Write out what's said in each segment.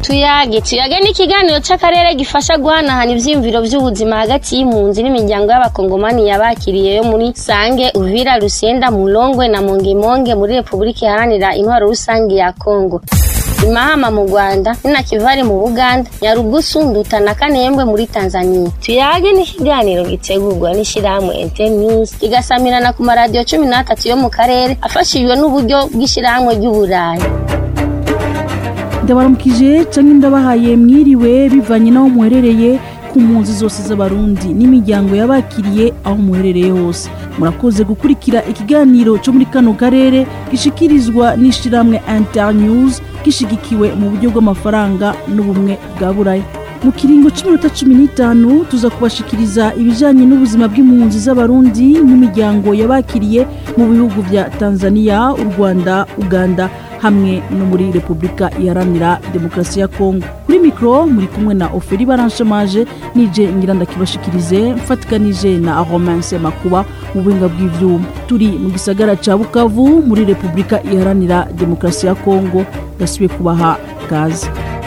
tuyage tuyage ni ikiganiro c'akarere gifasha guhanahana ivyiyumviro vy'ubuzima hagati y'impunzi n'imiryango y'abakongomani yabakiriye yo muri sange uvira rusenda mulongwe na mongemonge muri repubulika iharanira intwaro rusange ya kongo imahama mu rwanda ninakivari mu buganda nyarugusu nduta na kanembwe muri tanzania tuyage ni ikiganiro gitegurwa n'ishirahamwe internews kigasamirana ku maradiyo cumi n'atatu yo mu karere afashijwe n'uburyo bw'ishirahamwe ry'uburayi ndabaramukije canke ndabahaye mwiriwe bivanye n'aho muherereye ku mpunzi zose z'abarundi n'imiryango yabakiriye aho muherereye hose murakoze gukurikira ikiganiro co muri kano karere gishikirizwa n'ishirahamwe internews gishigikiwe mu buryo bw'amafaranga n'ubumwe bwa buraya mu kiringo c'iminota cumi n'itanu tuza kubashikiriza ibijanye n'ubuzima bw'impunzi z'abarundi n'imiryango yabakiriye mu bihugu vya tanzania u rwanda uganda hamwe no muri repubulika iharanira demokarasi ya kongo kuri mikoro muri kumwe na oferi baranshamaje nije ngira ndakibashikirize mfatikanije na romanse makuba mu buhinga bw'ivyuma turi mu gisagara ca bukavu muri repubulika iharanira demokarasi ya kongo ndasubiye kubaha gaze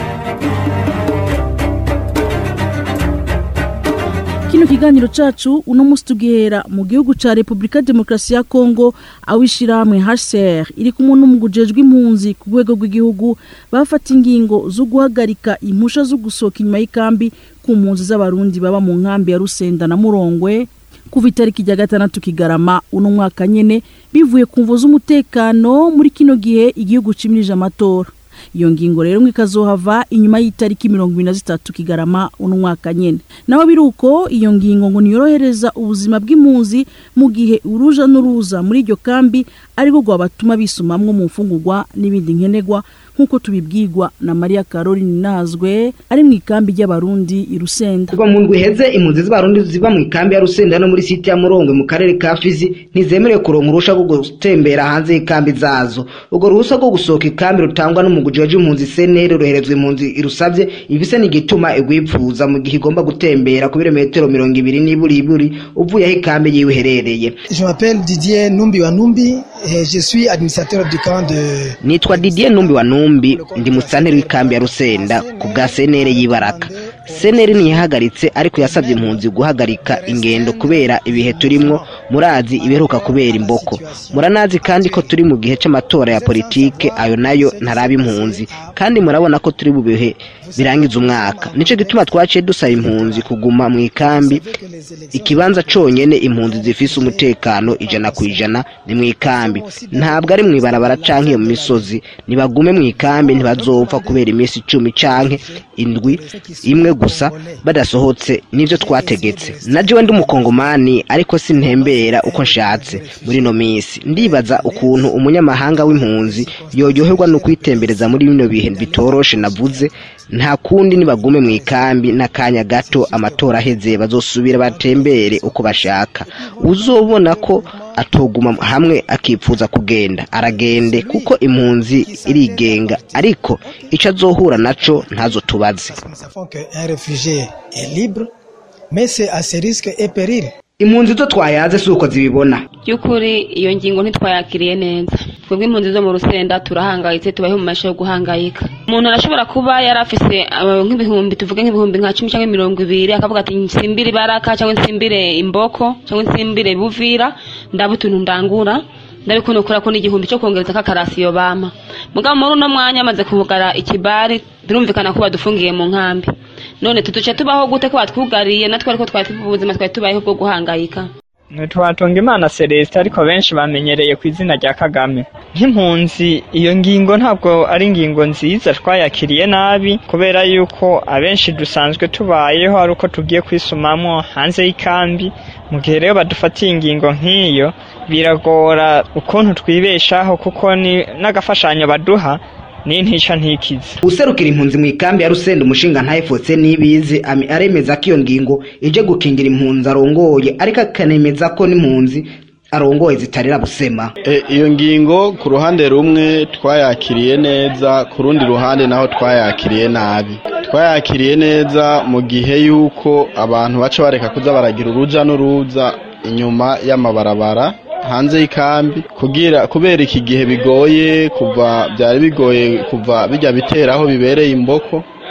kino kiganiro cacu uno musi tugihera mu gihugu ca repubulika demokarasi ya kongo aho ishirahamwe hcr iri kumwe n'umugujejwe impunzi ku rwego rw'igihugu bafata ingingo zo guhagarika impusha zo gusohoka inyuma y'ikambi ku mpunzi z'abarundi baba mu nkambi ya rusenda na murongwe kuva itariki rya gatandatu kigarama uno mwaka nyene bivuye ku mvo z'umutekano muri kino gihe igihugu cimirije amatora iyo ngingo rero ngo ikazohava inyuma y'itariki mirongo ibiri na zitatu kigarama uno mwaka nyene naho biri uko iyo ngingo ngo niyorohereza ubuzima bw'impunzi mu gihe uruja n'uruza muri iryo kambi ariko rwabatuma bisumamwo mu mfungurwa n'ibindi nkenerwa nk'uko tubibwirwa na Maria Caroline Nazwe ari mu ikambi ry'abarundi i Rusenda kuva mu ndwi iheze impunzi z'abarundi ziba mu ikambi ya Rusenda no muri site ya Murongwe mu karere ka Fizi ntizemerewe kuronka uruhusha rwo gutembera hanze y'ikambi zazo urwo ruhusa rwo gusohoka ikambi rutangwa n'umuguje wa impunzi senere ruherezwa impunzi irusavye ibise n'igituma igwipfuza mu gihe igomba gutembera ku birometero mirongo ibiri n'iburiburi uvuye aho ikambi yiwe iherereye Je m'appelle Didier Numbi Wanumbi et je suis administrateur du camp de nitwa Didier Numbi wa Numbi ndi musanteri w'ikambi ya Rusenda ku bwa senere y'ibaraka seneri ntiyahagaritse ariko yasabye impunzi guhagarika ingendo kubera ibihe turimwo murazi ibiheruka kubera imboko muranazi kandi ko turi mu gihe c'amatora ya politike ayo nayo ntaraba impunzi kandi murabona ko turi mu bihe birangiza umwaka nico gituma twaciye dusaba impunzi kuguma mu ikambi ikibanza conyene impunzi zifise umutekano ijana ku ijana ni mu ikambi ntabwo ari mu ibarabara canke iyo mu misozi nibagume mu ikambi ntibazopfa kubera iminsi icumi canke indwi imwe gusa badasohotse nivyo twategetse najewe ndi umukongomani ariko sintembera uko nshatse muri ino minsi ndibaza ukuntu umunyamahanga w'impunzi yoryoherwa no kwitembereza muri bino bihe bitoroshe navuze nta kundi nibagume mu ikambi n'akanya gato amatora aheze bazosubira batembere uko bashaka uzobona ko atoguma hamwe akipfuza kugenda aragende kuko impunzi irigenga ariko ico azohura naco ntazo tubaze Nous savons qu'un réfugié est libre, mais c'est à ses risques et périls. impunzi zo twayaze si uko zibibona by'ukuri iyo ngingo ntitwayakiriye neza twebwe impunzi zo mu rusenda turahangayitse tubayeho mu masha yo guhangayika umuntu arashobora kuba yari afise uh, nk'ibihumbi tuvuge nk'ibihumbi nka cumi cyangwa mirongo ibiri akavuga ati nsimbire ibaraka cyangwa nsimbire imboko cyangwa nsimbire buvira ndaba utuntu ndangura ndabikunukura ko n'igihumbi cyo kongereza kakarasiyo bama mugabo muri uno mwanya amaze kuvugara ikibari birumvikana ko badufungiye mu nkambi none tuduce tubaho gute ko batwugariye natwe ariko twari tuvuga ubuzima twari tubayeho bwo guhangayika ntitwatunga imana celestin ariko benshi bamenyereye ku izina rya kagame nk'impunzi iyo ngingo ntabwo ari ingingo nziza twayakiriye nabi kubera yuko abenshi dusanzwe tubayeho ari uko tugiye kwisumamo hanze y'ikambi mu gihe rero badufatiye ingingo nk'iyo biragora ukuntu twibeshaho kuko ni n'agafashanyo baduha ni ntica ntikize userukira impunzi mu ikambi ya rusenda umushinga ntayifotse n'ibizi ami aremeza ko iyo ngingo ije gukingira impunzi arongoye ariko akanemeza ko n'impunzi arongoye zitarira busema E, iyo ngingo ku ruhande rumwe twayakiriye neza ku rundi ruhande naho twayakiriye nabi twayakiriye neza mu gihe yuko abantu baca bareka kuza baragira uruja n'uruza inyuma y'amabarabara hanze y'ikambi kugira kubera iki gihe bigoye kuva byari bigoye kuva bijya bitera aho bibereye imboko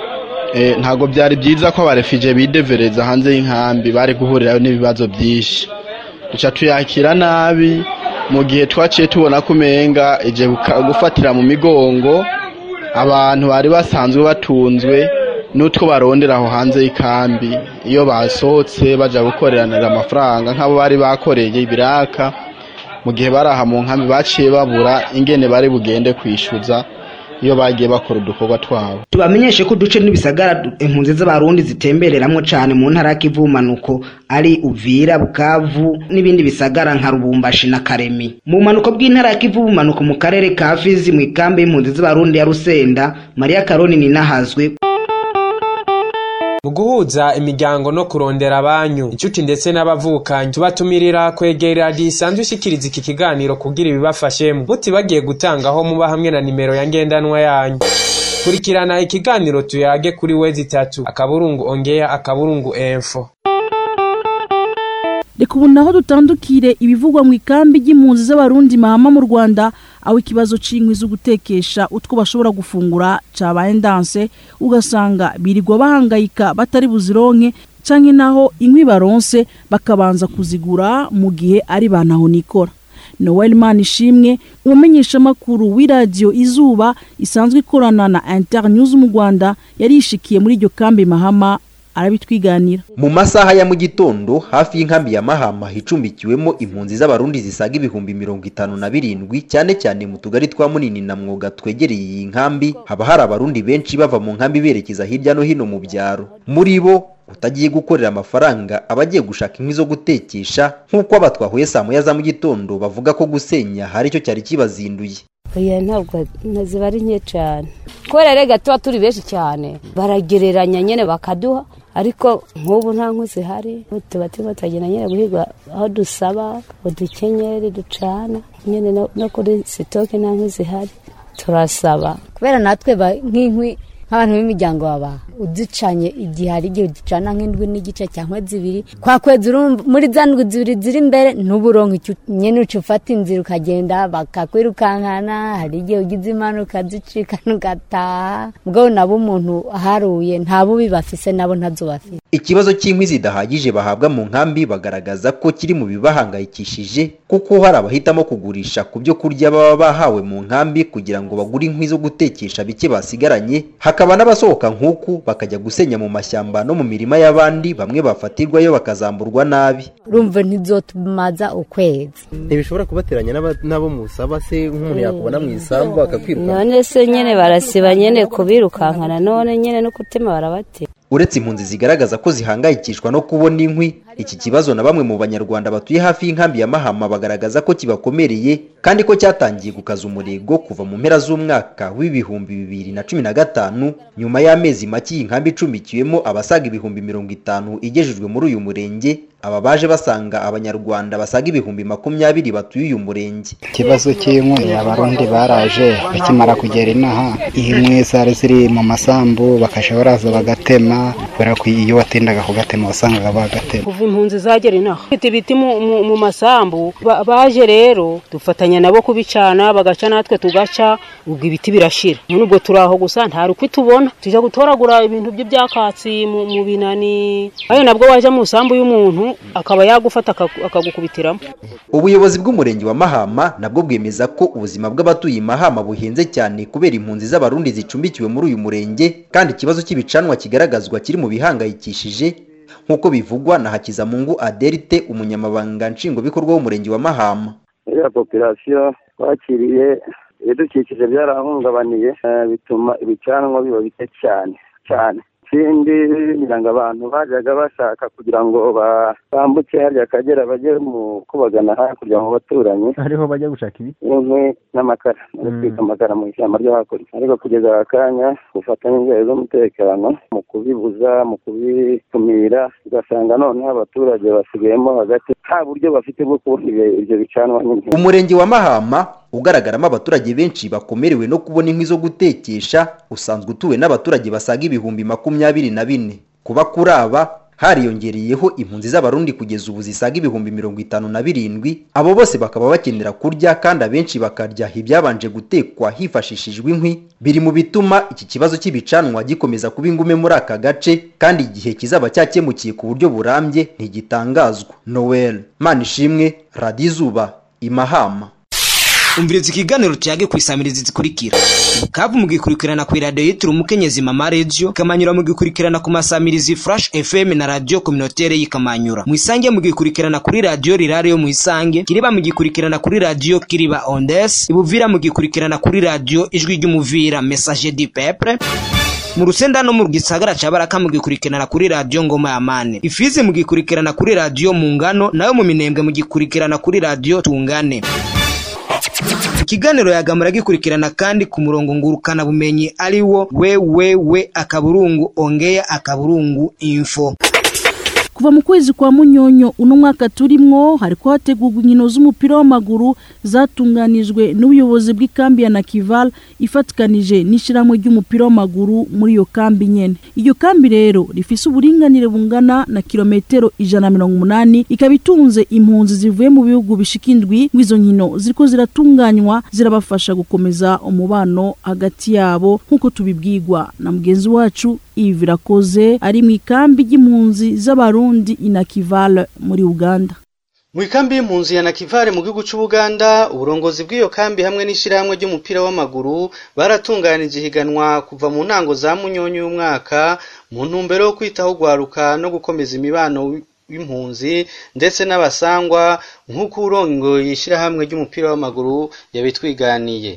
Eh, ntabwo byari byiza ko abarefije bidevereza hanze y'inkambi bari guhurirayo n'ibibazo byinshi duca tuyakira nabi mu gihe twaciye tubona ko umenga ije guka- gufatira mu migongo abantu bari basanzwe batunzwe n'utwo barondera aho hanze y'ikambi iyo basohotse baja gukoreranira amafaranga nk'abo bari bakoreye ibiraka mu gihe bari aha mu nkambi baciye babura ingene bari bugende kwishyuza iyo bagiye bakora udukorwa twabo tubamenyeshe ko uduce n'ibisagara impunzi z'abarundi zitembereramwo cane mu ntara y'ikivumanuko ari uvira bukavu n'ibindi bisagara nka rubumbashi na karemi mu bumanuko bw'intara ya kivumanuko mu karere ka fizi mu ikambi y'impunzi z'abarundi ya rusenda mariya karoni ninahazwe mu guhuza imiryango no kurondera abanyu inshuti ndetse n'abavukanyi tubatumirira kwegera radiyo isanzwe ishikiriza iki kiganiro kugira ibibafashemo mutibagiye gutangaho muba hamwe na nimero ya ngendanwa yanyu kurikirana ikiganiro tuyage kuri wezi itatu akaburungu ongeya akaburungu enfo reka ubu naho dutandukire ibivugwa mu ikambi ry'impunzi z'abarundi mahama mu rwanda aho ikibazo c'inkwi zo gutekesha utwo bashobora gufungura cabaye ndanse ugasanga birirwa bahangayika batari buzironke canke naho inkwi baronse bakabanza kuzigura mu gihe ari bantaho nikora noel manishimwe umumenyeshamakuru w'iradiyo izuba isanzwe ikorana na internews mu rwanda yarishikiye muri iryo kambi mahama arabitwiganira mu masaha ya mu gitondo hafi y'inkambi ya mahama icumbikiwemo impunzi z'abarundi zisaga ibihumbi mirongo itanu na birindwi cyane cyane mu tugari twa munini na mwoga twegereye iyi nkambi haba hari abarundi benshi bava mu nkambi berekeza hirya no hino mu byaro muri bo utagiye gukorera amafaranga aba agiye gushaka inkwi zo gutekesha nk'uko aba twahuye saa moya za mu gitondo bavuga ko gusenya hari icyo cyari kibazinduye oya ntabwo ziba ari nke cyane kubera rega tuba turi benshi cyane baragereranya nyine bakaduha ariko nk'ubu nta nkwi zihari tuba turimo turagenda nyine guhiga aho dusaba udukenyeri ducana nyine no- no kuri sitoke nta nkwi zihari turasaba kubera natwe ba- nk'inkwi nk'abantu b'imiryango baba uducanye igihe hari igihe uducana nk'indwi n'igice cyangwa zibiri kwa kwezi urumva muri za ndwi zibiri ziri imbere ntuburonke icyo nyine uca ufata inzira ukagenda bakakwirukankana hari igihe ugize impanuka zicikana ugataha ubwo nabo umuntu aharuye nta bubi bafise nabo ntazo bafite ikibazo cy'inkwi zidahagije bahabwa mu nkambi bagaragaza ko kiri mu bibahangayikishije kuko hari abahitamo kugurisha ku byo kurya baba bahawe mu nkambi kugira ngo bagure inkwi zo gutekesha bike basigaranye hakaba n'abasohoka nk'uku bakajya gusenya mu mashyamba no mu mirima y'abandi bamwe bafatirwayo bakazamburwa nabi urumva ntizotumaza ukwezi ntibishobora kubateranya n'aba- n'abo musaba se nk'umuntu yakubona mu isambu akakwiruka none se nyine barasiba nyine kubirukankana none nyine no gutema barabatera uretse impunzi zigaragaza ko zihangayikishwa no kubona inkwi iki kibazo na bamwe mu banyarwanda batuye hafi y'inkambi ya mahama bagaragaza ko kibakomereye kandi ko cyatangiye gukaza umurego kuva mu mpera z'umwaka w'ibihumbi bibiri na cumi na gatanu nyuma y'amezi make iyi nkambi icumbikiwemo abasaga ibihumbi mirongo itanu igejejwe muri uyu murenge aba baje basanga abanyarwanda basaga ibihumbi makumyabiri batuye uyu murenge ikibazo cy'inkwi abarundi baraje bakimara kugera inaha inkwi zari ziri mu masambu bakajya baraza bagatema kubera ko iyo watindaga kugatema wasangaga bagatema kuva impunzi zagera inaha Bafite ibiti mu- mu- mu masambu ba- baje rero dufatanya nabo kubicana bagaca natwe tugaca ubwo ibiti birashira none ubwo turi aho gusa nta rukwi tubona tujya gutoragura ibintu by'ibyakatsi mu mu binani ayo nabwo waje mu isambu y'umuntu akaba yagufata akagu- akagukubitiramo ubuyobozi bw'umurenge wa mahama nabwo bwemeza ko ubuzima bw'abatuye i mahama buhenze cyane kubera impunzi z'abarundi zicumbikiwe muri uyu murenge kandi ikibazo cy'ibicanwa kigaragazwa kiri mu bihangayikishije nk'uko bivugwa na hakizamungu adelite umunyamabanga nshingwabikorwa w'umurenge wa mahama iriya popirasiyo twakiriye ibidukikije byarahungabaniye eh, bituma ibicanwa biba bike cyane cyane ikindi ngira ngo abantu bajyaga bashaka kugira ngo ba- bambuke harya akagera bajye mu kubagana hakurya mu baturanyi hariho bajya gushaka ibi inkwi n'amakara no gutwika amakara mu ishyamba ryo hakurya ariko kugeza aka kanya gufatanya inzego z'umutekano mu kubibuza mu kubikumira ugasanga noneho abaturage basigayemo hagati nta buryo bafite bwo kubona ibyo- ibyo bicanwa n'inkwi umurenge wa mahama ugaragaramo abaturage benshi bakomerewe no kubona inkwi zo gutekesha usanzwe utuwe n'abaturage basaga ibihumbi makumyabiri na bine kuba kuri aba hariyongereyeho impunzi z'abarundi kugeza ubu zisaga ibihumbi mirongo itanu na birindwi abo bose bakaba bakenera kurya kandi abenshi bakarya ibyabanje gutekwa hifashishijwe inkwi biri mu bituma iki kibazo cy'ibicanwa gikomeza kuba ingume muri aka gace kandi igihe kizaba cyakemukiye ku buryo burambye ntigitangazwa noel manishimwe radiyo izuba imahama umviriza ikiganiro cyage ku isamirizi zikurikira kavu mugikurikirana ku iradiyo yitiriwe umukenyezi mama radio kamanyura mugikurikirana ku masamirizi flash fm na radio communautaire y'ikamanyura mu isange mugikurikirana kuri radio rirare yo mu isange kiriba mugikurikirana kuri radio kiriba ondes ibuvira mugikurikirana kuri radio ijwi ry'umuvira message du peuple mu rusenda no mu gisagara ca baraka mugikurikirana kuri radio ngoma ya mane ifizi mugikurikirana kuri radio mu ngano nayo mu minembwe mugikurikirana kuri radio tungane ikiganiro yagamura gikurikirana kandi ku murongo ngurukana bumenyi ari wo wewewe akaburungu ongea akaburungu info kuva mu kwezi kwa munyonyo uno mwaka turimwo hariko hategurwa inkino z'umupira w'amaguru zatunganijwe n'ubuyobozi bw'ikambi ya Nakival ifatikanije n'ishyirahamwe ry'umupira w'amaguru muri iyo kambi nyene iyo kambi rero rifise uburinganire bungana na kilometero ijana na mirongo umunani ikaba itunze impunzi zivuye mu bihugu bishika indwi ngwizo nkino ziriko ziratunganywa zirabafasha gukomeza umubano hagati yabo nk'uko tubibwirwa na mugenzi wacu Yves Rakoze ari mu ikambi ry'impunzi z'abarundi inakivale muri Uganda mu ikambi y'impunzi ya nakivale mu gihugu cy'ubuganda uburongozi bw'iyo kambi hamwe n'ishyirahamwe ry'umupira w'amaguru baratunganije ihiganwa kuva mu ntango za munyonyo y'umwaka mu ntumbero yo kwitaho gwaruka no gukomeza imibano w'impunzi ndetse n'abasangwa nk'uko urongoye ishyirahamwe ry'umupira w'amaguru yabitwiganiye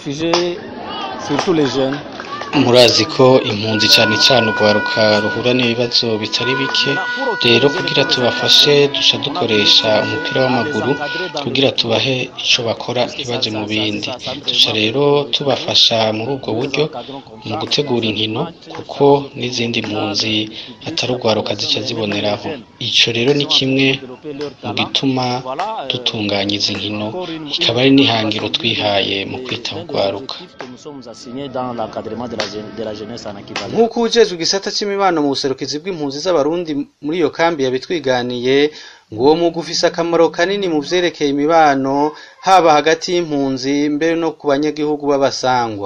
murazi ko impunzi cyane cyane urwaruka ruhura n'ibibazo bitari bike rero kugira tubafashe duca dukoresha umupira w'amaguru kugira tubahe icyo bakora ntibaje mu bindi duca rero tubafasha muri ubwo buryo mu gutegura inkino kuko n'izindi mpunzi atari urwaruka zica ziboneraho icyo rero ni kimwe mu gituma dutunganya izi nkino ikaba ari n'ihangiro twihaye mu kwita urwaruka nk'uko ujejwe igisata cy'imibano mu buserukizi bw'impunzi z'abarundi muri iyo kambi yabitwiganiye ngo uwo mwuga ufise akamaro kanini mu vyerekeye imibano haba hagati y'impunzi mbere no ku banyagihugu b'abasangwa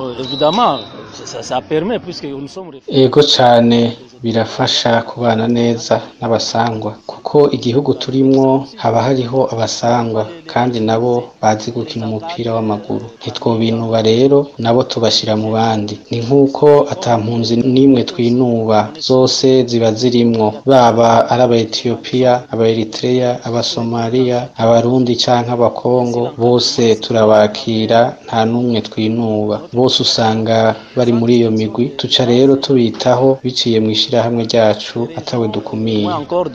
ego cyane birafasha kubana neza n'abasangwa kuko igihugu turimwo haba hariho abasangwa kandi nabo bazi gukina umupira w'amaguru ntitwobinuba rero nabo tubashyira mu bandi ni nk'uko atampunzi n'imwe twinuba zose ziba zirimwo baba ari aba etiyopiya aba eritreya abasomaliya abarundi canke abakongo bose turabakira nta n'umwe twinuba bose usanga bari muri iyo migwi tuca rero tubitaho biciye mu ishyirahamwe ryacu atawe dukumiye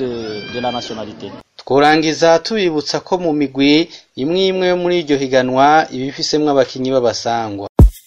tworangiza tubibutsa ko mu migwi imwe imwe yo muri iryo higanwa iba ifisemwo abakinyi b'abasangwa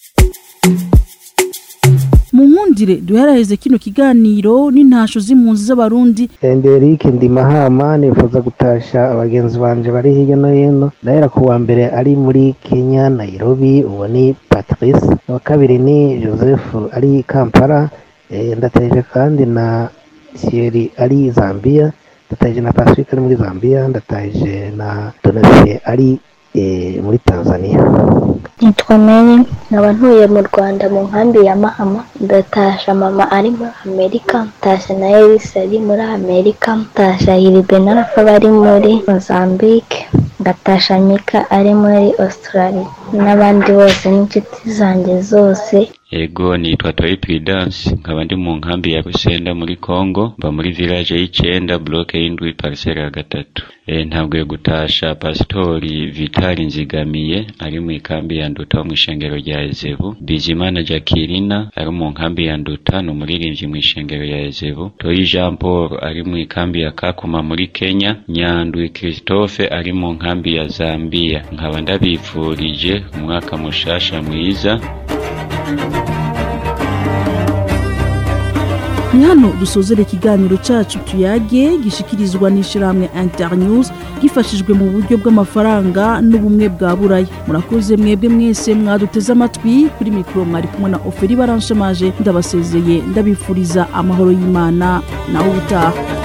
mu nkundire duheraheze kino kiganiro n'intasho z'impunzi z'abarundi Enderike ndi mahama nifuza gutasha abagenzi banje bari hirya no hino ndahera ku wa mbere ari muri Kenya Nairobi uwo ni Patrice uwa kabiri ni Joseph ari Kampala eh, ndataje kandi na Thierry ari Zambia ndataje na Pacifique ari muri Zambia ndataje na Donatien ari eh, muri Tanzania nitwa Mary nkaba ntuye mu Rwanda mu nkambi ya Mahama ndatasha mama ari muri Amerika ndatasha na Elisa ari muri Amerika ndatasha Hiribe na Rafa bari muri Mozambique ndatasha Mika ari muri Australia n'abandi bose n'inshuti zanjye zose Ego nitwa Toyi Prudence nkaba ndi mu nkambi ya Rusenda muri Congo mba muri village y'icenda bloke y'indwi parcelle ya gatatu e, ntabwo yo gutasha pasitori Vitali Nzigamiye ari mu ikambi ya Nduta wo mu ishengero rya Ezebu Bizimana Jacqueline ari mu nkambi ya Nduta ni umuririmbyi mu ishengero ya Ezebu Toyi Jean Paul ari mu ikambi ya Kakuma muri Kenya Nyandwi Christophe ari mu nkambi ya Zambia nkaba ndabifurije umwaka mushasha mwiza ni hano dusozera ikiganiro cacu tuyage gishikirizwa n'ishirahamwe internews gifashijwe mu buryo bw'amafaranga n'ubumwe bwa buraya murakoze mwebwe mwese mwaduteze amatwi kuri mikoro mwari kumwe na oferi baranshamaje ndabasezeye ndabifuriza amahoro y'imana nawe ubutaha